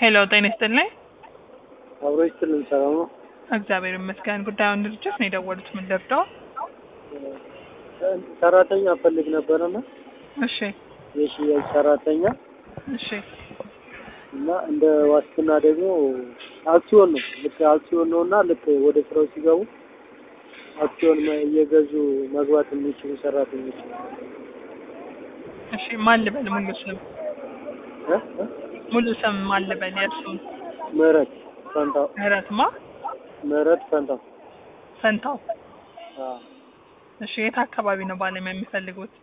ሄሎ ጤና ይስጥልኝ። አብሮ ይስጥልን። ሰላም ነው? እግዚአብሔር ይመስገን። ጉዳዩን ድርጅት ነው የደወሉት። ምን ልርዳው? ሰራተኛ ፈልግ ነበረና እሺ የሽያጭ ሰራተኛ እሺ እና እንደ ዋስትና ደግሞ አክሲዮን ነው። ልክ አክሲዮን ነው እና ልክ ወደ ስራው ሲገቡ አክሲዮን መ- እየገዙ መግባት የሚችሉ ሰራተኞች እሺ ማን ልበል? ሙሉ ስም እ? እ? ሙሉ ስም ማን ልበል? የእርሱን ምህረት ፈንታው ምህረትማ ምህረት ፈንታው ፈንታው። አዎ። እሺ የት አካባቢ ነው ባለሙያ የሚፈልጉት?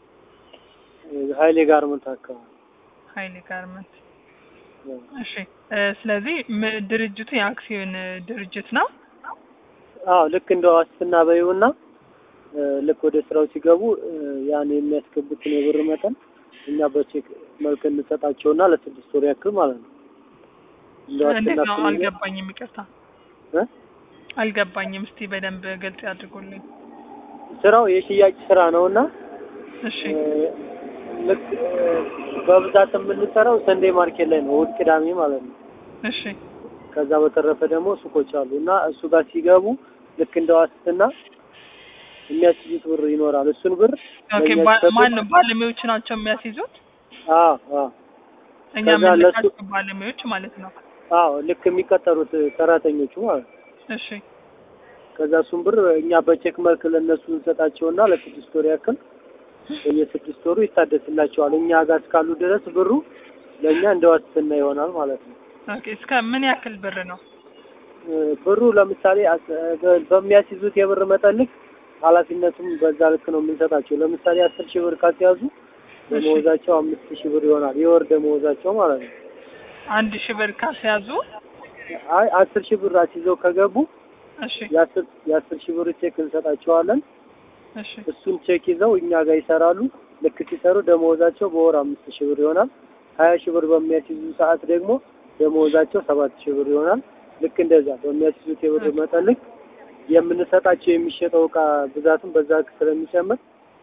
ሀይሌ ጋርመንት አካባቢ ሀይሌ ጋርመንት። አዎ። እሺ እ፣ ስለዚህ ም- ድርጅቱ የአክሲዮን እ, ድርጅት ነው። አዎ ልክ እንደ ዋስትና በይውና እ፣ ልክ ወደ ስራው ሲገቡ እ፣ ያን የሚያስገቡትን የብር መጠን እኛ በቼክ መልክ እንሰጣቸውና ለስድስት ወር ያክል ማለት ነው። እንደ እንዴት ዋስትና ነው? ስንይዘው- አልገባኝም። ይቅርታ እ? አልገባኝም። እስቲ በደንብ ግልጽ ያድርጉልኝ። ስራው የሽያጭ ስራ ነውና እሺ እ፣ ልክ እ፣ በብዛት የምንሰራው ሰንዴ ማርኬት ላይ ነው፣ እሑድ ቅዳሜ ማለት ነው። እሺ ከዛ በተረፈ ደግሞ ሱቆች አሉ እና እሱ ጋር ሲገቡ ልክ እንደ ዋስትና የሚያስይዙት ብር ይኖራል። እሱን ብር ኦኬ። ለእኛ ባ- ሲሰጡን- ማን ነው ባለሙያዎች ናቸው የሚያስይዙት? አዎ አዎ እኛ ከዛ ለሱ- የምንልካቸው ባለሙያዎች ማለት ነው። አዎ ልክ የሚቀጠሩት ሰራተኞቹ ማለት ነው። እሺ ከዛ እሱን ብር እኛ በቼክ መልክ ለእነሱ እንሰጣቸውና ለስድስት ወር ያክል በየስድስት ወሩ ይታደስላቸዋል። እኛ ጋር እስካሉ ድረስ ብሩ ለእኛ እንደ ዋስትና ይሆናል ማለት ነው። ኦኬ። እስከ ምን ያክል ብር ነው? እ፣ ብሩ ለምሳሌ አስ- በ- በሚያስይዙት የብር መጠን ልክ ኃላፊነቱም በዛ ልክ ነው የምንሰጣቸው። ለምሳሌ አስር ሺህ ብር ካስያዙ ደመወዛቸው አምስት ሺህ ብር ይሆናል። የወር ደመወዛቸው ማለት ነው። አንድ ሺህ ብር ካስያዙ አይ አስር ሺህ ብር አስይዘው ከገቡ እሺ የአስር የአስር ሺህ ብር ቼክ እንሰጣቸዋለን። እሺ እሱን ቼክ ይዘው እኛ ጋር ይሰራሉ። ልክ ሲሰሩ ደመወዛቸው በወር አምስት ሺህ ብር ይሆናል። ሀያ ሺህ ብር በሚያስይዙ ሰዓት ደግሞ ደመወዛቸው ሰባት ሺህ ብር ይሆናል። ልክ እንደዛ በሚያስይዙት የብር መጠን ልክ የምንሰጣቸው የሚሸጠው እቃ ብዛትም በዛ ልክ ስለሚጨምር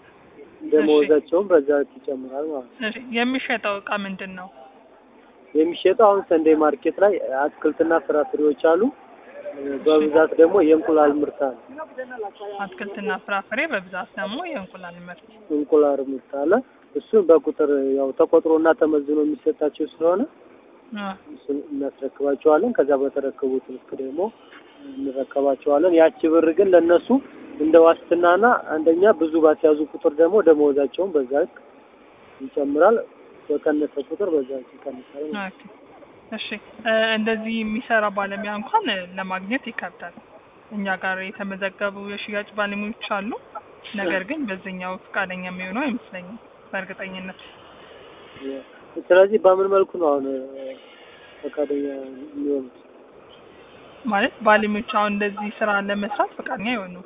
ደመወዛቸውም በዛ ልክ ይጨምራል ማለት ነው። እሺ የሚሸጠው እቃ ምንድን ነው? የሚሸጠው አሁን ሰንዴ ማርኬት ላይ አትክልትና ፍራፍሬዎች አሉ። በብዛት ደግሞ የእንቁላል ምርት አለ። አትክልትና ፍራፍሬ፣ በብዛት ደግሞ የእንቁላል ምርት። እንቁላል ምርት አለ። እሱን በቁጥር ያው ተቆጥሮና ተመዝኖ የሚሰጣቸው ስለሆነ አ፣ እሱን እናስረክባቸዋለን። ከዛ በተረከቡት ልክ ደግሞ እንረከባቸዋለን። ያቺ ብር ግን ለነሱ እንደ ዋስትናና አንደኛ ብዙ ባስያዙ ቁጥር ደግሞ ደመወዛቸውን በዛ ልክ ይጨምራል። በቀነሰ ቁጥር በዛ ልክ ይቀንሳል። ኦኬ። እሺ እ፣ እንደዚህ የሚሰራ ባለሙያ እንኳን እ፣ ለማግኘት ይከብዳል። እኛ ጋር የተመዘገቡ የሽያጭ ባለሙያዎች አሉ። ነገር ግን በዚህኛው ፈቃደኛ የሚሆነው አይመስለኝም በእርግጠኝነት። ስለዚህ በምን መልኩ ነው አሁን ፈቃደኛ የሚሆኑት? ማለት ባለሙያዎች አሁን እንደዚህ ስራ ለመስራት ፈቃደኛ አይሆኑም።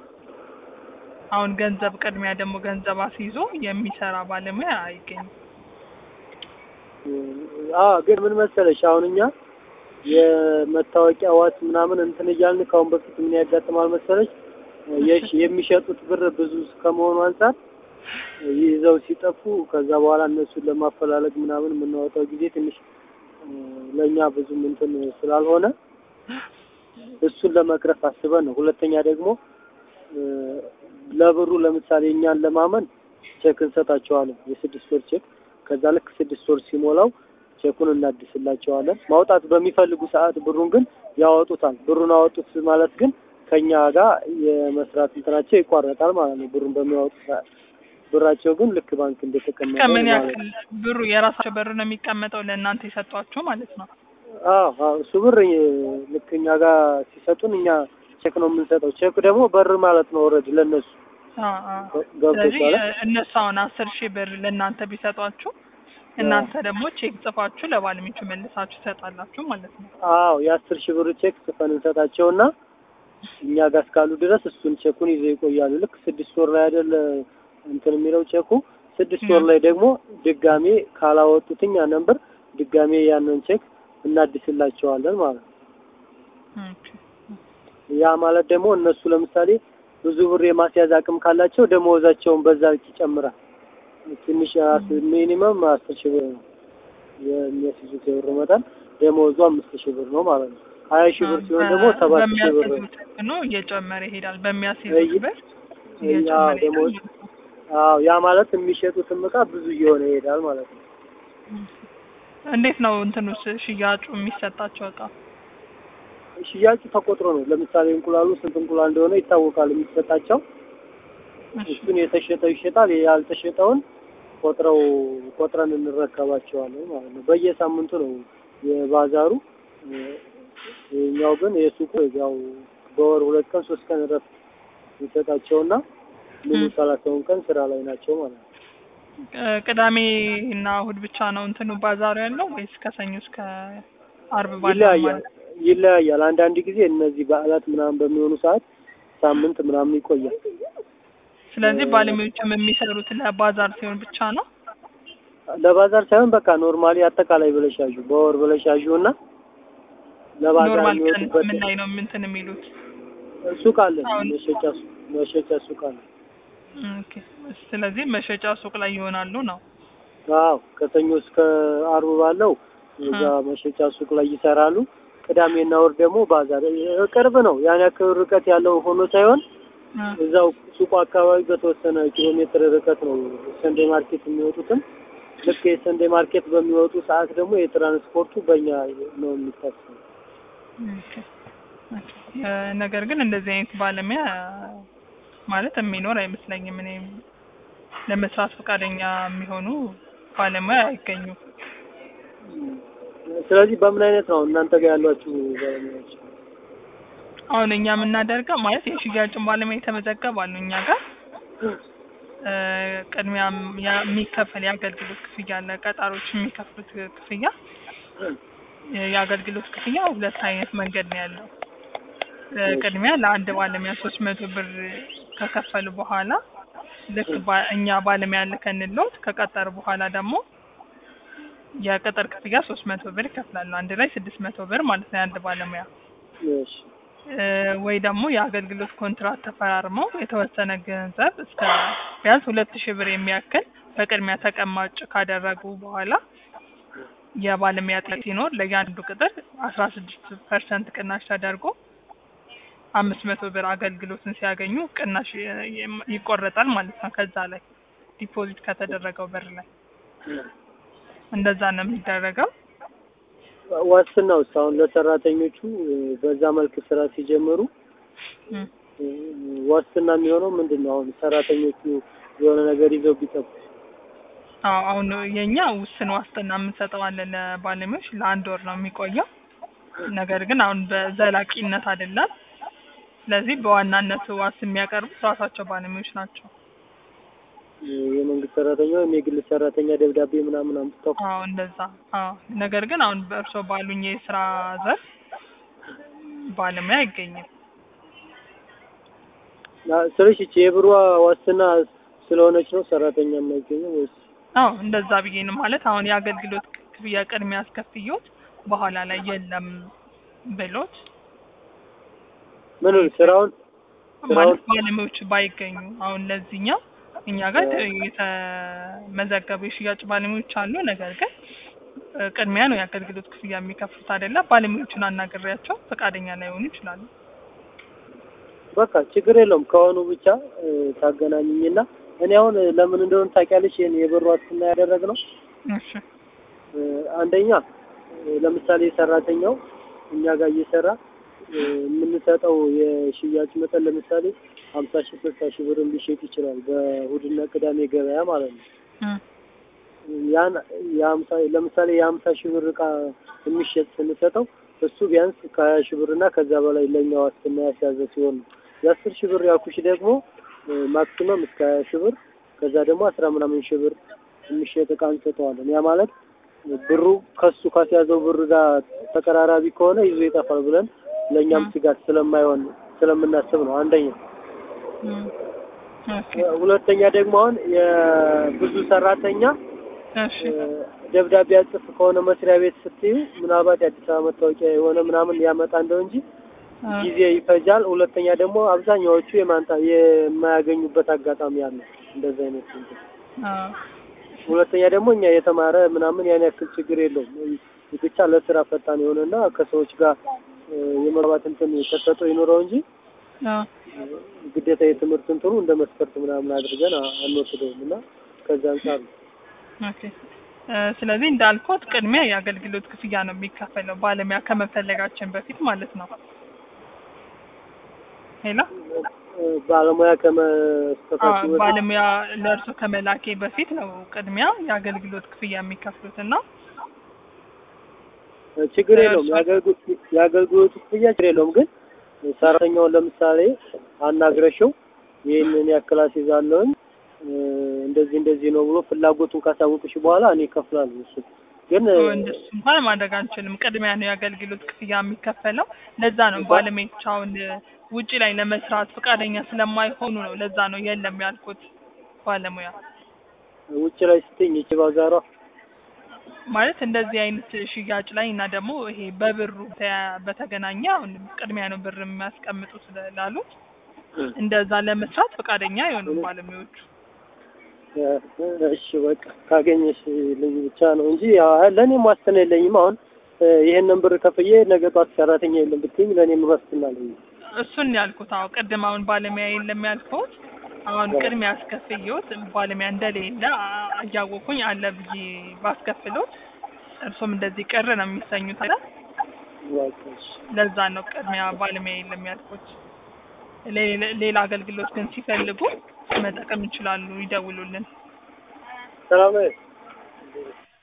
አሁን ገንዘብ ቅድሚያ ደግሞ ገንዘብ አስይዞ የሚሰራ ባለሙያ አይገኝም። አዎ ግን ምን መሰለሽ አሁን እኛ የመታወቂያ ዋስ ምናምን እንትን እያልን ከአሁን በፊት ምን ያጋጥማል መሰለሽ የሽ- የሚሸጡት ብር ብዙ ከመሆኑ አንጻር ይዘው ሲጠፉ ከዛ በኋላ እነሱን ለማፈላለግ ምናምን የምናወጣው ጊዜ ትንሽ እ፣ ለእኛ ብዙም እንትን ስላልሆነ እሱን ለመቅረፍ አስበን ነው። ሁለተኛ ደግሞ እ፣ ለብሩ ለምሳሌ እኛን ለማመን ቼክ እንሰጣቸዋለን የስድስት ወር ቼክ ከዛ ልክ ስድስት ወር ሲሞላው ቼኩን እናድስላቸዋለን። ማውጣት በሚፈልጉ ሰዓት ብሩን ግን ያወጡታል። ብሩን አወጡት ማለት ግን ከኛ ጋር የመስራት እንትናቸው ይቋረጣል ማለት ነው። ብሩን በሚያወጡ ሰዓት ብራቸው ግን ልክ ባንክ እንደተቀመጠ ከምን ማለት ያክል ነው። ብሩ የራሳቸው ብር ነው የሚቀመጠው ለእናንተ የሰጧቸው ማለት ነው። አዎ አዎ፣ እሱ ብር እ፣ ልክ እኛ ጋር ሲሰጡን እኛ ቼክ ነው የምንሰጠው። ቼክ ደግሞ በር ማለት ነው። ኦልሬዲ ለነሱ አ አ ገብቶሻል? ስለዚህ እ፣ እነሱ አሁን አስር ሺህ ብር ለእናንተ ቢሰጧችሁ እናንተ ደግሞ ቼክ ጽፋችሁ ለባለቤቱ መልሳችሁ ትሰጣላችሁ ማለት ነው። አዎ የአስር ሺህ ብር ቼክ ጽፈን እንሰጣቸውና እኛ ጋር እስካሉ ድረስ እሱን ቼኩን ይዘው ይቆያሉ። ልክ ስድስት ወር ላይ አይደል እንትን የሚለው ቼኩ ስድስት ወር ላይ ደግሞ ድጋሜ ካላወጡት እኛ ነንበር ድጋሜ ያንን ቼክ እናድስላቸዋለን ማለት ነው። ኦኬ። ያ ማለት ደግሞ እነሱ ለምሳሌ ብዙ ብር የማስያዝ አቅም ካላቸው ደመወዛቸውን በዛ ልክ ይጨምራል። ትንሽ ሚኒመም አስር ሺህ ብር ነው የሚያስይዙት የብር መጠን። ደሞዙ አምስት ሺህ ብር ነው ማለት ነው። ሀያ ሺህ ብር ሲሆን ደግሞ ሰባት ሺህ ብር ነው። በሚያስይዙት ህግ ነው እየጨመረ ይሄዳል። በሚያስይዙት እይ- ብር ያ እየጨመረ ደሞዝ ይሄዳል። አዎ ያ ማለት የሚሸጡትም እቃ ብዙ እየሆነ ይሄዳል ማለት ነው። እንዴት ነው እንትኑስ ሽያጩ የሚሰጣቸው እቃ? ሽያጩ ተቆጥሮ ነው። ለምሳሌ እንቁላሉ ስንት እንቁላል እንደሆነ ይታወቃል የሚሰጣቸው። እሺ እሱን የተሸጠው ይሸጣል፣ ያልተሸጠውን ቆጥረው ቆጥረን እንረከባቸዋለን ማለት ነው። በየሳምንቱ ነው የባዛሩ። ይኸኛው ግን የሱቁ ያው በወር ሁለት ቀን ሶስት ቀን እረፍት ይሰጣቸውና ሙሉ ም። ሰላሳውን ቀን ስራ ላይ ናቸው ማለት ነው። ቅ- ቅዳሜ እና እሁድ ብቻ ነው እንትኑ ባዛሩ ያለው ወይስ ከሰኞ እስከ አርብ ባለው ይለያያል ማለት ነው? ይለያያል። አንዳንድ ጊዜ እነዚህ በዓላት ምናምን በሚሆኑ ሰዓት ሳምንት ምናምን ይቆያል። ስለዚህ ባለሙያዎችም የሚሰሩት ለባዛር ሲሆን ብቻ ነው። ለባዛር ሳይሆን በቃ ኖርማሊ አጠቃላይ ብለሽ ያዡ በወር ብለሽ ያዡ እና ለባዛር ኖርማል ቀን የሚወጡበት ምን ላይ ነው እንትን የሚሉት? ሱቅ አለ፣ አሁን መሸጫ ሱቅ መሸጫ ሱቅ አለ። ኦኬ። ስለዚህ መሸጫ ሱቅ ላይ ይሆናሉ ነው። አዎ ከሰኞ እስከ አርብ ባለው እዛ መሸጫ ሱቅ ላይ ይሰራሉ። ቅዳሜና እሑድ ደግሞ ባዛር እ- ቅርብ ነው። ያን ያክል ርቀት ያለው ሆኖ ሳይሆን እ፣ እዛው ሱቁ አካባቢ በተወሰነ ኪሎ ሜትር ርቀት ነው ሰንዴ ማርኬት የሚወጡትም። ልክ የሰንዴ ማርኬት በሚወጡ ሰዓት ደግሞ የትራንስፖርቱ በእኛ ነው የሚታሰበው። ኦኬ። ኦኬ። እ፣ ነገር ግን እንደዚህ አይነት ባለሙያ ማለት የሚኖር አይመስለኝም። እኔ ለመስራት ፈቃደኛ የሚሆኑ ባለሙያ አይገኙም። ስለዚህ በምን አይነት ነው እናንተ ጋር ያሏችሁ ባለሙያዎች? አሁን እኛ የምናደርገው ማለት የሽያጭን ባለሙያ የተመዘገባሉ እኛ ጋር እ፣ ቅድሚያ ያ- የሚከፈል የአገልግሎት ክፍያ አለ። ቀጣሪዎች የሚከፍሉት ክፍያ የአገልግሎት ክፍያ ሁለት አይነት መንገድ ነው ያለው። እ፣ ቅድሚያ ለአንድ ባለሙያ ሶስት መቶ ብር ከከፈሉ በኋላ ልክ ባ- እኛ ባለሙያ ልከንሎት ከቀጠሩ በኋላ ደግሞ የቅጥር ክፍያ ሶስት መቶ ብር ይከፍላሉ። አንድ ላይ ስድስት መቶ ብር ማለት ነው የአንድ ባለሙያ እሺ እ፣ ወይ ደግሞ የአገልግሎት ኮንትራት ተፈራርመው የተወሰነ ገንዘብ እስከ ቢያንስ ሁለት ሺህ ብር የሚያክል በቅድሚያ ተቀማጭ ካደረጉ በኋላ የባለሙያ ጥያቄ ሲኖር ለእያንዱ ቅጥር አስራ ስድስት ፐርሰንት ቅናሽ ተደርጎ አምስት መቶ ብር አገልግሎትን ሲያገኙ ቅናሽ ይ- ይ- ይቆረጣል ማለት ነው። ከዛ ላይ ዲፖዚት ከተደረገው ብር ላይ እንደዛ ነው የሚደረገው። ዋስትናው ውስጥ አሁን ለሰራተኞቹ እ፣ በዛ መልክ ስራ ሲጀምሩ እም። እ፣ ዋስትና የሚሆነው ምንድን ነው? አሁን ሰራተኞቹ የሆነ ነገር ይዘው ቢጠፉ አዎ አሁን የኛ ውስን ዋስትና የምንሰጠው አለ ለባለሙያዎች ለአንድ ወር ነው የሚቆየው። ነገር ግን አሁን በዘላቂነት አይደለም። ስለዚህ በዋናነት ዋስ የሚያቀርቡት ራሳቸው ባለሙያዎች ናቸው። እ፣ የመንግስት ሰራተኛ ወይም የግል ሰራተኛ ደብዳቤ ምናምን አምጥተው አዎ እንደዛ። አዎ ነገር ግን አሁን በእርሶ ባሉኝ የስራ ዘርፍ ባለሙያ አይገኝም። ና- ስለሽ ይቺ የብሯ ዋስትና ስለሆነች ነው ሰራተኛ የማይገኘው ወይስ አዎ እንደዛ ብዬ ነው ማለት አሁን የአገልግሎት ክፍያ ቅድሚያ አስከፍዮት በኋላ ላይ የለም ብሎት ምን ስራውን ማለት ባለሙያዎች ባይገኙ አሁን ለዚህኛው እኛ ጋር የተመዘገቡ የሽያጭ ባለሙያዎች አሉ። ነገር ግን እ፣ ቅድሚያ ነው የአገልግሎት ክፍያ የሚከፍሉት አይደለም። ባለሙያዎቹን አናግሬያቸው ፈቃደኛ ላይሆኑ ይችላሉ። በቃ ችግር የለውም ከሆኑ ብቻ እ፣ ታገናኝኝና እኔ አሁን እ፣ ለምን እንደሆነ ታውቂያለሽ ይሄን የብር ዋስትና ያደረግነው እሺ እ፣ አንደኛ እ፣ ለምሳሌ ሰራተኛው እኛ ጋር እየሰራ እ፣ የምንሰጠው የሽያጭ መጠን ለምሳሌ ሀምሳ ሺህ ስልሳ ሺህ ብር ሊሸጥ ይችላል በእሑድና ቅዳሜ ገበያ ማለት ነው። እ፣ ያን የሀምሳ ለምሳሌ የሀምሳ ሺህ ብር እቃ የሚሸጥ ስንሰጠው እሱ ቢያንስ ከሀያ ሺህ ብር እና ከዛ በላይ ለእኛ ዋስትና ያስያዘ ሲሆን ነው። የአስር ሺህ ብር ያልኩሽ ደግሞ እ፣ ማክሲመም እስከ ሀያ ሺህ ብር ከዛ ደግሞ አስራ ምናምን ሺህ ብር የሚሸጥ እቃ እንሰጠዋለን። ያ ማለት ብሩ ከሱ ካስያዘው ብር ጋር ተቀራራቢ ከሆነ ይዞ ይጠፋል ብለን ለእኛም እ። ስጋት ስለማይሆን ስለምናስብ ነው አንደኛ። እ፣ ኦኬ ሁለተኛ ደግሞ አሁን የብዙ ሰራተኛ እሺ ደብዳቤ ያጽፍ ከሆነ መስሪያ ቤት ስትዩ ምናልባት የአዲስ አበባ መታወቂያ የሆነ ምናምን ያመጣ እንደው እንጂ እ፣ ጊዜ ይፈጃል። ሁለተኛ ደግሞ አብዛኛዎቹ የማንጣ የማያገኙበት አጋጣሚ አለ። እንደዚህ አይነት እንትን። አ፣ ሁለተኛ ደግሞ እኛ የተማረ ምናምን ያን ያክል ችግር የለውም። ብቻ ለስራ ፈጣን የሆነና ከሰዎች ጋር እ፣ የመግባባት እንትን ተሰጥኦ ይኖረው እንጂ አዎ ግዴታ የትምህርት እንትኑ እንደ መስፈርት ምናምን አድርገን አ- አንወስደውም እና ከዛ አንጻር ነው። ኦኬ እ፣ ስለዚህ እንዳልኩት ቅድሚያ የአገልግሎት ክፍያ ነው የሚከፈለው ባለሙያ ከመፈለጋችን በፊት ማለት ነው። ሄሎ እ፣ ባለሙያ አዎ፣ ከመስጠታችሁ በፊት ባለሙያ ለእርሶ ከመላኬ በፊት ነው ቅድሚያ የአገልግሎት ክፍያ የሚከፍሉት እና እ፣ ችግር ለእርሱ- የለውም። የአገልግሎት የአገልግሎቱ ክፍያ ችግር የለውም። ግን ሰራተኛውን ለምሳሌ አናግረሽው ይህንን ያክል አስይዛለሁኝ እ፣ እንደዚህ እንደዚህ ነው ብሎ ፍላጎቱን ካሳወቅሽ በኋላ እኔ እከፍላለሁ። እሱ ግን እ፣ እንደሱ እንኳን ማድረግ አንችልም። ቅድሚያ ነው የአገልግሎት ክፍያ የሚከፈለው። ለዛ ነው ባለሙያዎቻውን ውጪ ላይ ለመስራት ፈቃደኛ ስለማይሆኑ ነው። ለዛ ነው የለም ያልኩት ባለሙያ ውጭ ላይ ስትኝ ይቺ ባዛሯ ማለት እንደዚህ አይነት ሽያጭ ላይ እና ደግሞ ይሄ በብሩ ተያ- በተገናኘ አሁን ቅድሚያ ነው ብር የሚያስቀምጡ ስላሉት እንደዛ ለመስራት ፈቃደኛ አይሆኑም ባለሙያዎቹ። እሺ በቃ ካገኘሽ ልኝ ብቻ ነው እንጂ ያው ለእኔም ዋስትና የለኝም። አሁን እ፣ ይሄንን ብር ከፍዬ ነገ ጧት ሰራተኛ የለም ብትይኝ ለእኔም ዋስትና አለኝ። እሱን ያልኩት አዎ፣ ቅድም አሁን ባለሙያ የለም ያልኩት አሁን ቅድሚያ አስከፍየውት ባለሙያ እንደሌለ አ- እያወኩኝ አለ ብዬ ባስከፍሎት እርሶም እንደዚህ ቅር ነው የሚሰኙት አይደል? በቃ እሺ። ለዛ ነው ቅድሚያ ባለሙያ የለም ያልኩት። ሌ- ሌላ አገልግሎት ግን ሲፈልጉ መጠቀም ይችላሉ፣ ይደውሉልን። ሰላም ነው።